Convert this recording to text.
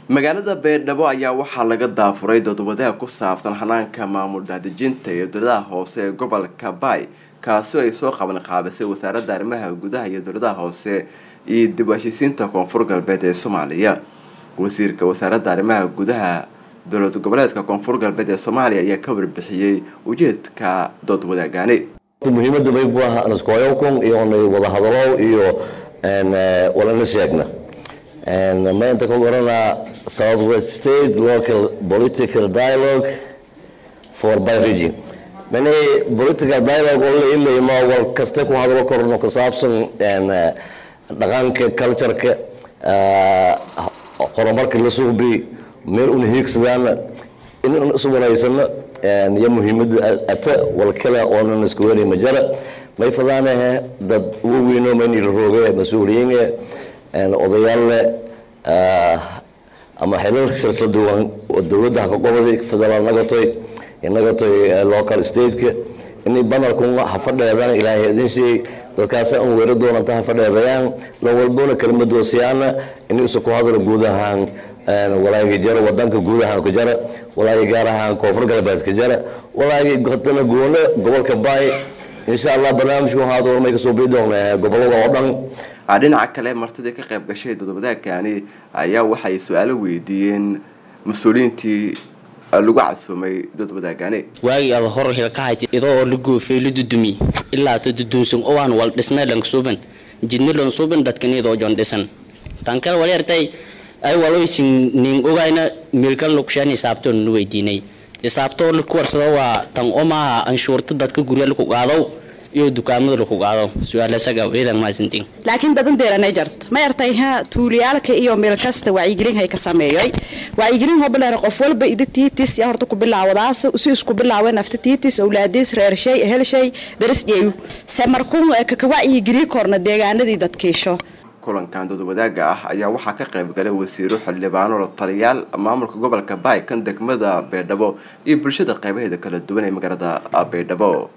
magaalada beerdhabo ayaa waxaa laga daafuray doodwadaag ku saabsan hanaanka maamul daadejinta iyo dowladaha hoose ee gobolka baay kaasi oo ay soo qaban qaabisay wasaaradda arrimaha gudaha iyo dowladaha hoose iyo dib u heshiisiinta koonfur galbeed ee soomaaliya wasiirka wasaaradda arrimaha gudaha dowlad goboleedka koonfur galbeed ee soomaaliya ayaa ka warbixiyey ujeedka dood wadaagaani muhiimada baybu ah aniskoyokun iyo onay wada hadalo iyo walana sheegna maanta ka oranaa southwest state local political dialogue for by region mani political dialogue oo la ilayma wal kaste ku hadalo korno ku saabsan dhaqanka cultureka horumarka la suubi meel una hiigsadaan in isu wanaysano iyo muhiimada ata wal kale oonan isku weri majara may fadaanahe dad ugu weyno maynila rooge mas-uuliyiin odayaal leh ama xilal shirsa duwan dowladda haqaqobadi federaal nagatoy nagatoy local stateka inay banarkun hafadheedana ilaahay idin sheey dadkaasi an weera doonanta hafadheedayaan lan walbona kelmadoosiyaana inay isu ku hadalo guud ahaan walaagii jara wadanka guud ahaan ka jara walaagii gaar ahaan koonfur galbeed ka jara walaagii hadana goone gobolka baay insha allah barnaamijku haad warmay kasoo bii doona gobolada oo dhan dhinaca kale martidii ka qayb gashay doodwadaagani ayaa waxay su-aalo weydiiyeen mas-uuliyiintii lagu casuumay doodwadaagani waagii ada hor hilkahayt idoo oo la goofay la dudumi ilaa ta dudunsan owaan wal dhismee dhansuuban jidni dhansuuban dadkanidoo jon dhisan tan kale walyartay ay waloysin nin ogayna milkan lugshaan hisaabtoon nu weydiinay hisaabtoo laku warsado waa tan oo maaha anshuurta dadka gurya laku qaado iyo dukaamada laku qaado su-aalasaga ciidan mahadsantiin laakiin badan deeranay jarta ma yartay ha tuuliyaalka iyo meel kasta wacyigelin hay ka sameeyay wacyigelin hobileer qof walba ida tiitis ya horta ku bilaawadaas si isku bilaawe nafta tiitis awlaadiis reer shay hel shay daris jeeyu se markuu ka wacyigeli korna deegaanadii dadkiisho kulankan doodwadaaga ah ayaa waxaa ka qayb galay wasiiro xildhibaano la taliyaal maamulka gobolka baay kan degmada baydhabo iyo bulshada qaybaheeda kala duwan ee magaalada baydhabo